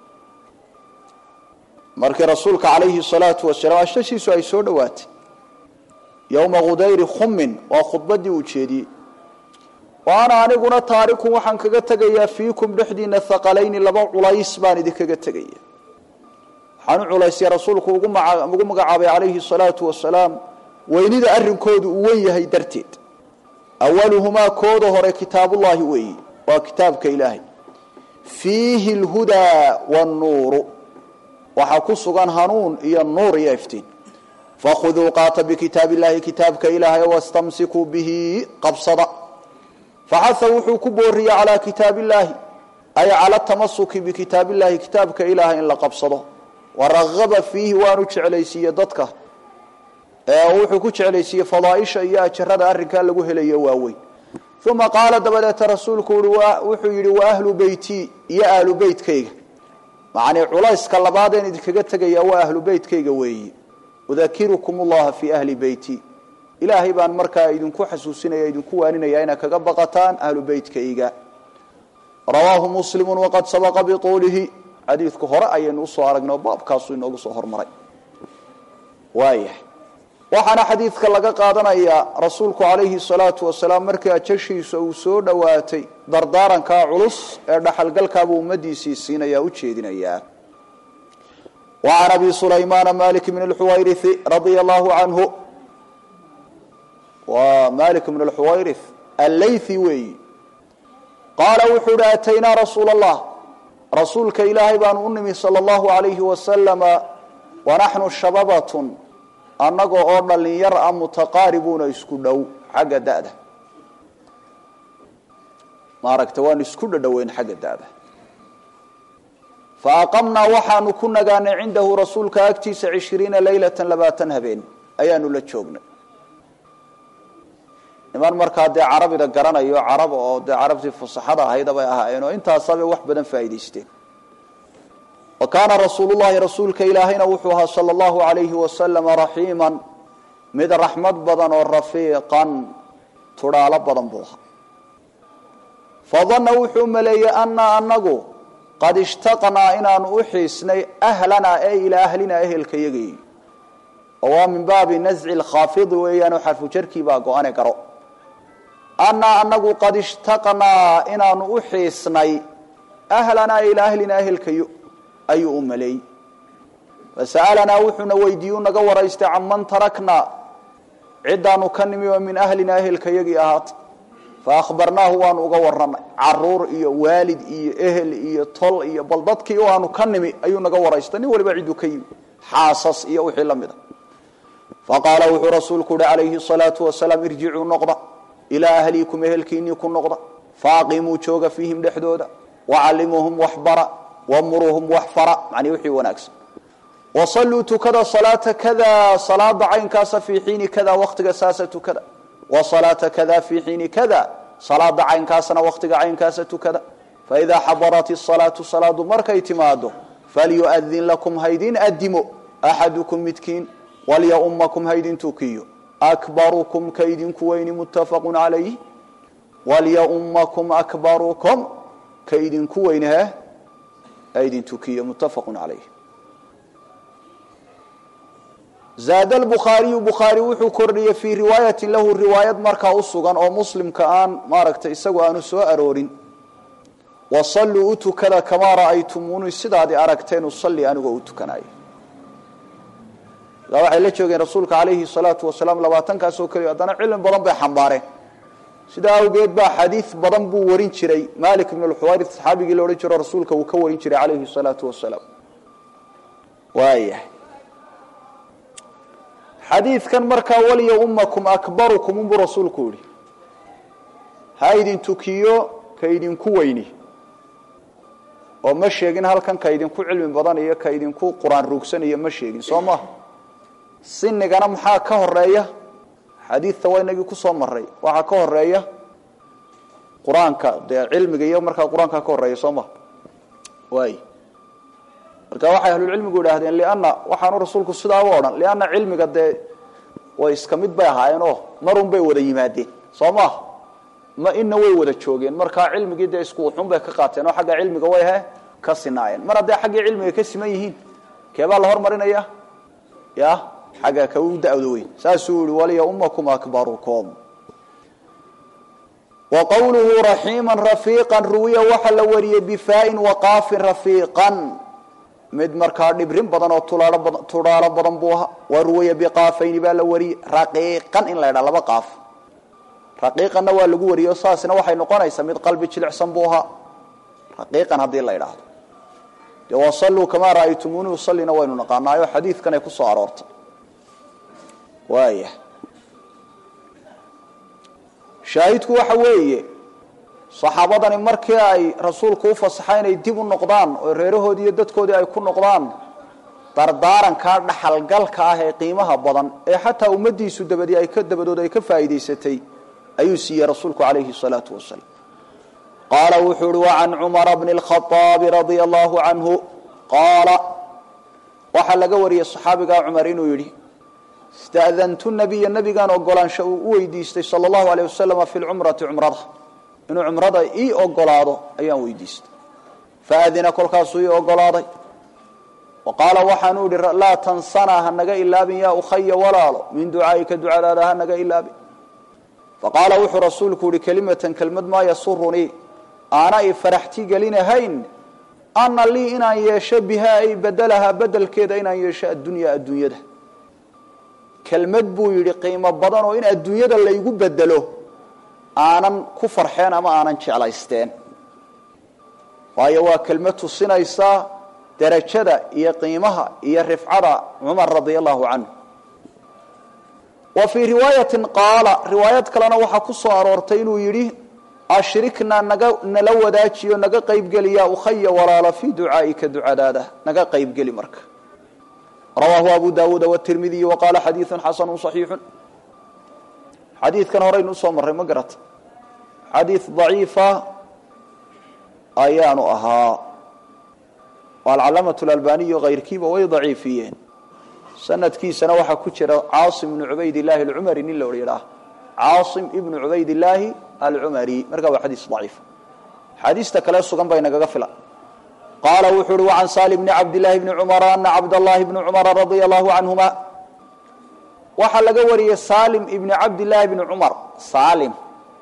markii rasuulka calayhi salaatu wasalaam ashashiisu ay soo dhowaatay yowma khudayri khumin waa khudbadii uu jeediyey wa ana aniguna taarikun waxaan kaga tegayaa fiikum dhexdiina haqalayni laba culays baan idinkaga tegaya waxaan u culaysay rasuulku ugu magacaabay calayhi salaatu wasalaam weynida arrinkoodu uu wen yahay darteed awaluhumaa kooda hore kitaabullaahi weeyi waa kitaabka ilaahay fiihi lhudaa wannuuru waxaa ku sugan hanuun iyo nuur iyo iftiin fakhuduu qaata bikitaab illahi kitaabka ilaahay wastamsikuu bihi qabsada faxaha wuxuu ku booriyey calaa kitaab illaahi ay cala tamasuki bikitaab illahi kitaabka ilaahay in la qabsado waragaba fiihi waanu jeclaysiiye dadka wuxuu ku jeclaysiiyey fadaaisha iyo ajarada arrinkaa lagu helayo waaweyn uma qaala dabadeeta rasuulku wuxuu yidhi wa ahlu beyti iyo ahlu beytkayga macnii culayska labaadeen idinkaga tegaya waa ahlu beytkayga weeyi udakirukum ullaha fii ahli beyti ilaahay baan markaa idinku xasuusinaya idinku waaninaya inaad kaga baqataan ahlu beytkayga rawaahu muslimu waqad sabaqa biuulihi xadiidku hore ayaynu usoo aragnay oo baabkaasuu inoogu soo hormaray waayahay waxaana xadiidka laga qaadanayaa rasuulku calayhi salaatu wasalaam markii ajashiisa uu soo dhowaatay dardaarankaa culus ee dhaxalgalkaabuu ummadiisii siinaya u jeedinayaa wa can abi sulaymaana malik bn lxuwayrii radia allahu canhu waa malik bn lxuwayri allaythi weeyi qaala wuxuu uhi ataynaa rasuula allah rasuulka ilaahay baanu u nimi sala allahu alayhi wasalama wanaxnu shababatun annaga oo dhalinyar ah mutaqaaribuuna isku dhow xagga da'da maaragta waanu isku dhadhoweyn xagga da'da fa aqamnaa waxaanu ku nagaanay cindahu rasuulka agtiisa cishiriina leylatan labaatan habeen ayaanu la joognay niman markaa dee carabida garanayo carab oo dee carabtii fusaxada ahayda bay ahaayeen oo intaasabay wax badan faa'idaysteen wa kaana rasuulullahi rasuulka ilaahayna wuxuu ahaa sala allahu alayhi wasalama raxiiman mid raxmad badan oo rafiiqan tudhaalo badan buu ahaa fadanna wuxuu maleeyey annaa anagu qad ishtaqnaa inaanu u xiisnay ahlanaa ee ilaa ahlinaa ehelkayagii oo waa min baabi nasci lkhaafidi weeyaanoo xarfu jarkii baa go-ane garo annaa anagu qad ishtaqnaa inaanu u xiisnay ahlanaa ilaa ahlinaa ehelkayo ayuu u maleeyey fasa'alanaa wuxuuna weydiiyu naga waraystay canman taraknaa ciddaanu ka nimi oo min ahlinaa ehelkayagii ahaatay fa akhbarnaahu waanu uga warranay caruur iyo waalid iyo ehel iyo tol iyo bal dadkii o aanu ka nimi ayuu naga waraystay nin waliba cidduu ka yimi xaasas iyo wixii la mida faqaala wuxuu rasuulku uhi calayhi salaatu wasalaam irjicuu noqda ilaa ahliikum ehelkiinnii ku noqda faaqimuu jooga fiihim dhexdooda wacallimuuhum waxbara wamuruuhum wax fara macnii wixii wanaagsan wasalluu tukada salaata kada salaada caynkaasa fii xiini kada waktiga saasa tukada wa salaata kada fii xiini kada salaada caynkaasna waktiga caynkaasa tukada faidaa xadarat isalaatu salaadu markay timaado falyuadin lakum haydin adimo axadukum midkiin walyaumakum haydin tukiyo akbarukum kaydinku weyni muttafaqu calayh walyaumakum akbarukum kaydinku weyni he aydin tukiyo muttafaqu calayh zaada lbukhaariyu bukhaari wuxuu kordhiyey fii riwaayatin lahu riwaayad markaa u sugan oo muslimka aan maaragtay isagu aanu soo aroorin wasalluu u tukada kamaa ra'aytumuuni sidaadi aragteen usalli anigoo u tukanayo ilaa waxay la joogeen rasuulka calayhi salaatu wasalaam labaatankaas oo keliya haddana cilmi badan bay xambaareen sidaa awgeed baa xadiid badan buu warin jiray malik ibn lxuwayri saxaabigii la odhan jiro rasuulka uu ka warin jiray calayhi salaatu wasalaam waayahay xadiidkan markaa waliya ummakum akbarukum unbuu rasuulku yihi ha idin tukiyo ka idinku weyni oo ma sheegin halkan ka idinku cilmi badan iyo ka idinku qur-aan ruugsanayo ma sheegin soo maha sinigana maxaa ka horeeya xadiidta waa inagii kusoo maray waxaa ka horeeya qur-aanka dee cilmiga iyo markaa qur-aanka ka horeeya soo maha waay marka waxay ahlulcilmigu idhaahdeen lianna waxaanu rasuulku sidaa u odhan lianna cilmiga dee way iska mid bay ahaayeen oo marun bay wada yimaadeen soo maaha ma ina way wada joogeen markaa cilmigii dee isku wuxun bay ka qaateen oo xagga cilmiga way he ka sinaayeen mar hadday xaggii cilmiga ka siman yihiin keebaa la hormarinaya ya xagga ka u da-da weyn saasuu yihi waliya ummakum akbarukum wa qawluhu raxiima rafiiqa ruwiya waxaa la wariyey bifaain waqaafin rafiiqan mid markaa dhibrin badan oo tudhaalo badan buu ahaa wa ruwiya biqaafayni baa la wariyey raqiiqan in la ydhaa laba qaaf raqiiqanna waa lagu wariyo saasna waxay noqonaysaa mid qalbi jilicsan buu ahaa raqiiqan haddii la idhaahdo dee wasalluu kamaa ra'aytumuuni usallina waynu naqaanaayo xadiidkan ay ku soo aroortay waaya shaahidku waxa weeye saxaabadani markii ay rasuulku u fasaxa inay dib u noqdaan oo reerahoodii iyo dadkoodii ay ku noqdaan dardaarankaa dhaxalgalka ah ee qiimaha badan ee xataa ummadiisu dabadii ay ka dabadood ay ka faa'iidaysatay ayuu siiyey rasuulku calayhi salaatu wasalaam qaala wuxuu uhi wacan cumara bni lkhaaabi radia allahu canhu qaala waxaa laga wariyey saxaabigaa cumar inuu yidhi ista'dantu nabiya nabigaan ogolaansho uu u weydiistay sala allahu aleyh wasalama fi lcumrati cumrada inuu cumrada ii ogolaado ayaan weydiistay faadina kolkaasuu ii ogolaaday wa qaala waxaanu idhi laa tansanaa hanaga ilaabin yaa ukhaya walaalo min ducaa'ika ducadaada hanaga ilaabin faqaala wuxuu rasuulku yihi kelimatan kelmad maa yasurunii aana i faraxti gelinahayn ana lii inaan yeesho bihaa ay bedelahaa bedelkeeda inaan yeesho addunyaa adduunyada kelmad buu yidhi qiimo badan oo in adduunyada laygu bedelo aanan ku farxeen ama aanan jeclaysteen waayo waa kelmad tusinaysaa darajada iyo qiimaha iyo rifcada cumar radia allahu canhu wa fii riwaayatin qaala riwaayad kalena waxaa ku soo aroortay inuu yidhi ashriknaa naga nala wadaajiyo naga qaybgeliya ukhaya walaala fii ducaa'ika ducadaada naga qaybgeli marka rawaahu abu daawuuda wtirmidiy wa qaala xadiidu xasanu صaxiixu xadiidkan horeynu usoo marray ma garata xadiid daciifa ayaanu ahaa alcalaamaة اlalbaniyu kayrkiiba way daciifiyeen sanadkiisana waxaa ku jira caasim ibnu cubayd illaahi alcumari nin la yidhaah caasim ibnu cubayd illaahi alcumari marka waa xadiis daciif xaadiista kale sugan bay nagaga filan qaala wuxuu uhi wacan saali bni cabdillaahi bni cumara ana cabdallaahi bni cumara radia allahu canhuma waxaa laga wariyey salim ibni cabdillaahi bni cumar salim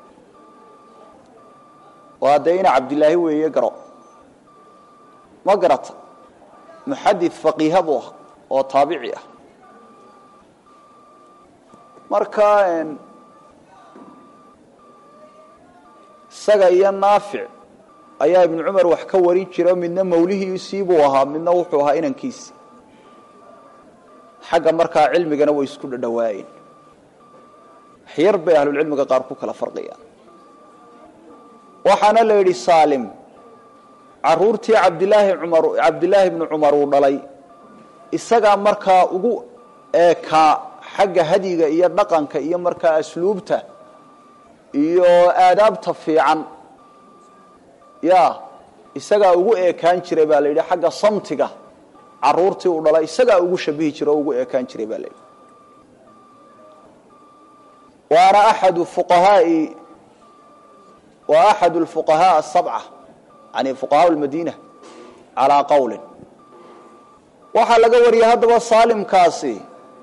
waa dee ina cabdilaahi weeye garo ma garata muxadid faqiiha buu ah oo taabici ah marka isaga iyo naafic ayaa ibnu cumar wax ka warin jira midna mawlihiisii buu ahaa midna wuxuu ahaa inankiisi xagga markaa cilmigana way isku dhadhawaayeen waxyar bay ahlulcilmiga qaar ku kala farqiyaan waxaana la yidhi saalim caruurtii cabdilaahi cumar cabdilaahi ibnu cumar uu dhalay isagaa markaa ugu eekaa xagga hadiga iyo dhaqanka iyo markaa asluubta iyo aadaabta fiican ya isagaa ugu eekaan jiray baa la yidhi xagga samtiga caruurtii uu dhalay isagaa ugu shabihi jira oo ugu eekaan jiray baa la yidhi waana axadu fuqahaai wa axadu lfuqahaa asabca yani fuqahaa lmadiina calaa qowlin waxaa laga wariyey haddaba saalimkaasi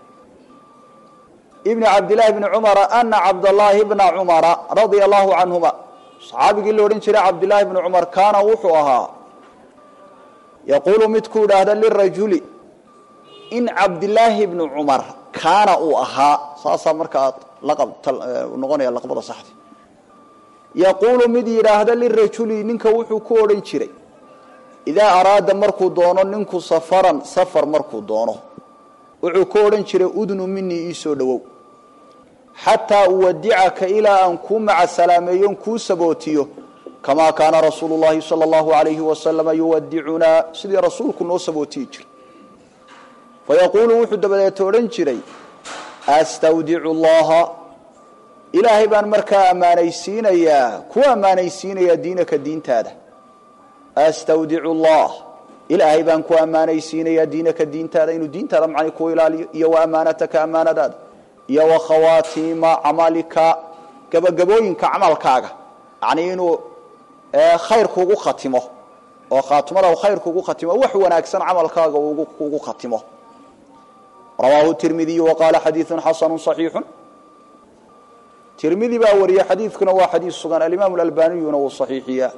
ibni cabdillaahi bni cumara ana cabdallaahi bna cumara radia allahu canhuma saxaabigii la odhan jiray cabdillaahi bni cumar kaana wuxuu ahaa yaquulu midkuu idhaahda lirajuli in cabdillaahi bni cumar kaana uu ahaa saasaa markaa noqonaya laqbada saxdi yaquulu mid yidhaahda lirajuli ninka wuxuu ku odhan jiray idaa araada markuu doono ninku safaran safar markuu doono wuxuu ku odhan jiray udnu minii iisoo dhowow xataa uwadicaka ilaa aan kuu macasalaameeyon kuu sabootiyo kamaa kaana rasuulu llahi sala allahu alayhi wasalama yuwadicunaa sidii rasuulku noo sabootiyi jiray fayaquulu wuxuu dabadeeta odhan jiray astawdicu llaha ilaahay baan markaa ammaanaysiinayaa ku ammaanaysiinayaa diinaka diintaada astawdicu llah ilaahay baan ku ammaanaysiinayaa diinaka diintaada inuu diintaada macnay ku ilaaliyo iyo wa ammaanataka ammaanadaada iyo wa khawaatiima camalika gabagabooyinka camalkaaga yacnii inuu khayr kugu khatimo oo khaatimada khayr kugu khatimo wax wanaagsan camalkaaga kugu khatimo rawaahu tirmidiyu wa qaala xadiidu xasanu صaxiixu tirmidi baa wariyey xadiidkuna waa xadiis sugan alimaam alalbaniyuna wuu saxiixiyaa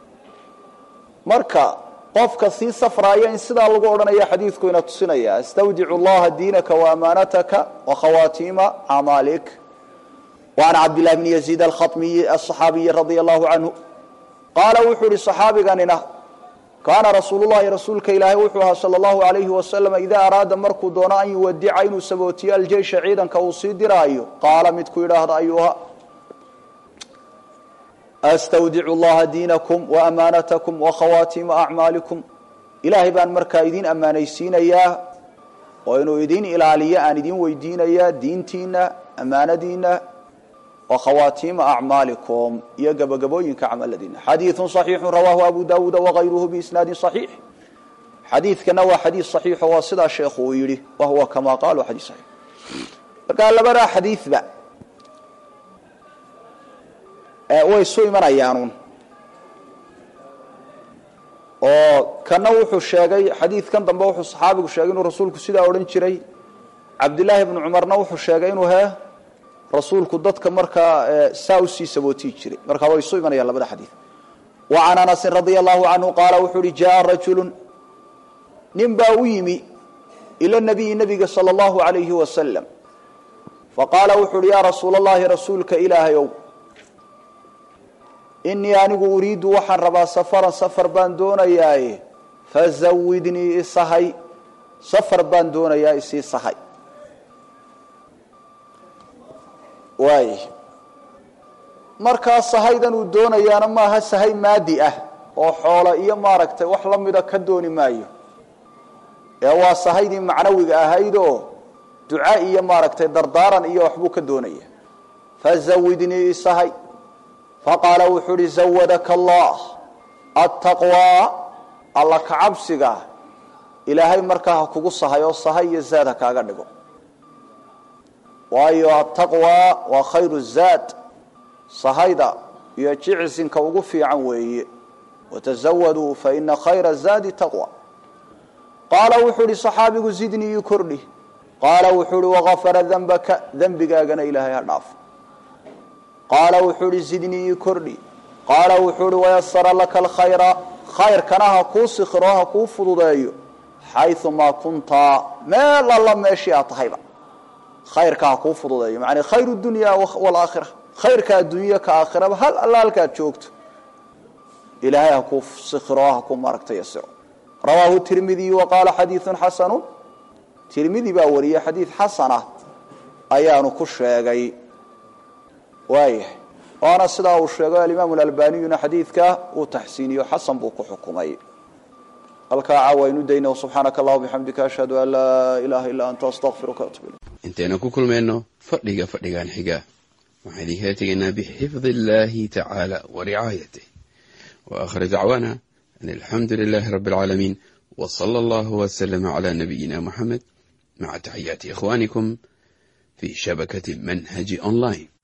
marka qofka sii safraaya in sidaa lagu odhanaya xadiidku ina tusinaya astawdicu llaha diinaka waamaanataka wakhawaatiima acmaalik wacan cabdillahi bni yaziid alkhatmiyi aصaxaabiyi radia allahu canhu qaala wuxuu ihi صaxaabiganina kaana rasuulu llahi rasuulka ilaahay wuxuu ahaa sala allahu alayhi wasalam idaa araada markuu doono an yuwadica inuu sabootiyo aljeysha ciidanka uu sii diraayo qaala midku yidhaahda ayuha astawdicu llaha diinakum waamaanatakum wakhawaatiima acmaalikum ilaahay baan markaa idin ammaanaysiinayaa oo inuu idin ilaaliyo aan idin weydiinayaa diintiina ammaanadiina wa khawaatiima acmaalikum iyo gabagabooyinka camaladiina xadiidu صaxiixu rawaahu abu dawuuda wagayruhu biisnaadi صaxiix xadiidkana waa xadiid صaxiixo waa sidaa sheekhu uu yidhi wa huwa kama qaalu xadiid saxiix markaa labadaa xadiidba way isu imanayaanuun oo kana wuxuu sheegay xadiidkan dambe wuxuu saxaabigu sheegay inuu rasuulku sidaa odhan jiray cabdillaahi bnu cumarna wuxuu sheegay inuu he rasuulku dadka markaa saa usii sabootii jiray markaa way isu imanayaan labada xadiid wa can anasin radia allahu canhu qaala wuxuu uhi jaa rajulu nin baa u yimi ila nabiyi nabiga sala allahu alayhi wasalam faqaala wuxu uhi yaa rasuula allahi rasuulka ilaahayow inii anigu uriidu waxaan rabaa safaran safar baan doonayaaye fazawidnii isahay safar baan doonayaa isii sahay waay markaa sahaydan uu doonayaana maaha sahay maadi ah oo xoolo iyo maaragtay wax la mida ka dooni maayo ee waa sahaydii macnawiga ahayd oo duca iyo maaragtay dardaaran iyo waxbuu ka doonaya fazawidnii isahay faqaala wuxuu uhi zawadaka allah attaqwaa alla kacabsiga ilaahay markaa ha kugu sahay oo sahay iyo zaad ha kaaga dhigo waayo attaqwaa waa khayru zaad sahayda iyo jicsinka ugu fiican weeye watazawaduu fa ina khayra zaadi taqwa qaala wuxuu ihi saxaabigu zidnii ii kordhi qaala wuxuu ihi wagafara dembaka dembigaagana ilaahay ha dhaafo qaala wuxuu ihi zidnii ii kordhi qaala wuxuu ihi wayasara laka alkhayra khayrkana ha kuu sikiro ha kuu fududeeyo xayumaa kunta meel alla meeshii aad tahayba khayrka ha kuu fududeeyo macnaa khayru dunya waalaakhira khayrka adduunya ka aakhiraba hal alla halkaad joogto ilaahay ha kuu sikiro ha kuu maaragta yasiro rawaahu tirmidiy wa qaala xadiiun xasanu tirmidi baa wariyey xadiid xasan ah ayaanu ku sheegay waayahay waana sidaa uu sheego alimaamu alalbaniyuna xadiidka uu taxsiiniyo xasan buu ku xukumay halkaa caawa aynu dayna subxaanaka allah bixamdika ashhadu an laa ilaaha illaa anta astaqfiruka atub ilayk intaynu ku kulmayno fadhiga fadhigan xiga waxaan idinkala tegaynaa bixifdi illaahi tacaala wa ricaayatih wa aakhir dacwaana an alxamdu lilaahi rabbi alcaalamiin wa sala allahu waslama calaa nabiyina muxamed maca taxiyaati ikhwaanikum fi shabakati manhaji online